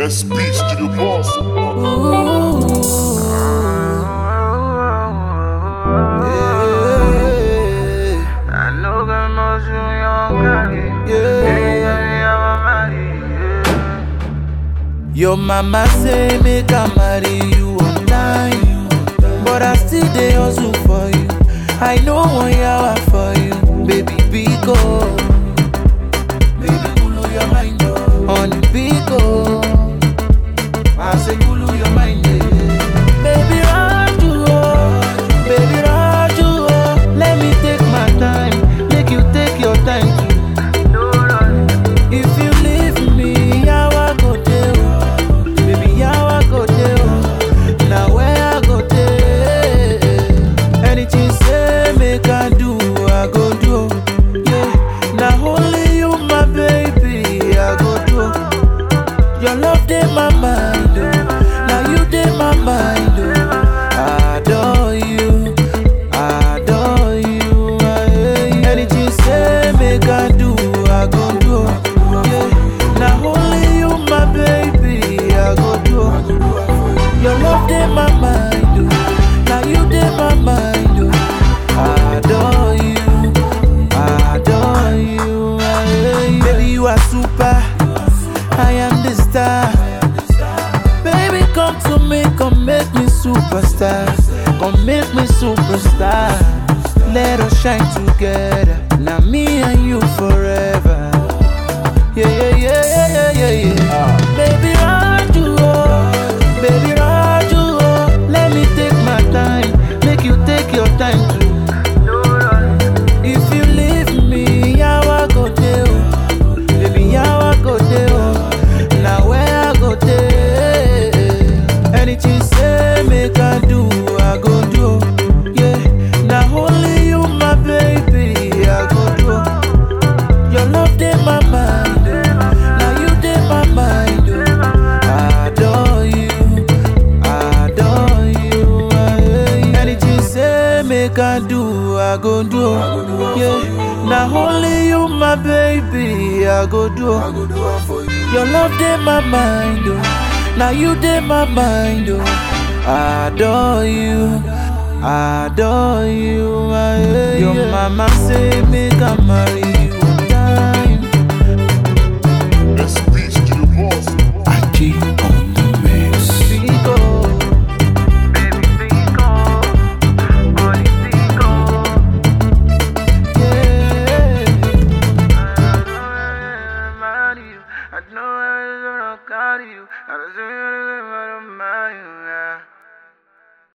SP Studio Boss. I know that much you young got Your mama say make I marry you on time, but I still dey hustle for you. I know one yawa for you, baby Biko. Baby kulu your mind, oh. honey Biko. I say kulu your mind, yeah. Baby Raju, oh. baby Raju, oh. let me take my time, make you take your time too. If you leave me, yawa go dey, baby yawa go dey, now where I go dey? Anything say make I do, I go do. Yeah, now only you, my baby, I go do. Your love dey my mind, oh. now you dey my mind. Oh. I adore you, I adore you. I, anything say make I do, I go do. Yeah, now only you, my baby, I go do. Your love dey my mind, oh. now you dey my mind. Oh. I adore you, I adore you. I, baby, you are super. I am the star. Baby, come to me, come make me superstar. Come make me superstar. Let us shine together. Now me and you forever. Yeah, yeah, yeah, yeah, yeah, yeah, yeah. Baby, Raju, oh. baby, Raju, oh. let me take my time. Make you take your time too. If you leave me, yawa go dey oh. Baby, yawa go dey oh. Now where I go dey? Anything say make I do, I go do. Yeah, now only you, my baby, I go do. Your love dey my mind, oh. now you dey my mind. Oh. I adore you, I adore you. I, anything say make I do, I go do. Yeah, now only you, my baby, I go do. Your love dey my mind, oh. now you dey my mind. Oh. I adore you, I adore you. I, Your mama say make I marry you on time. SP Studio Boss. Aji on the mix. Bigo. Yeah. I know I don't got you. I don't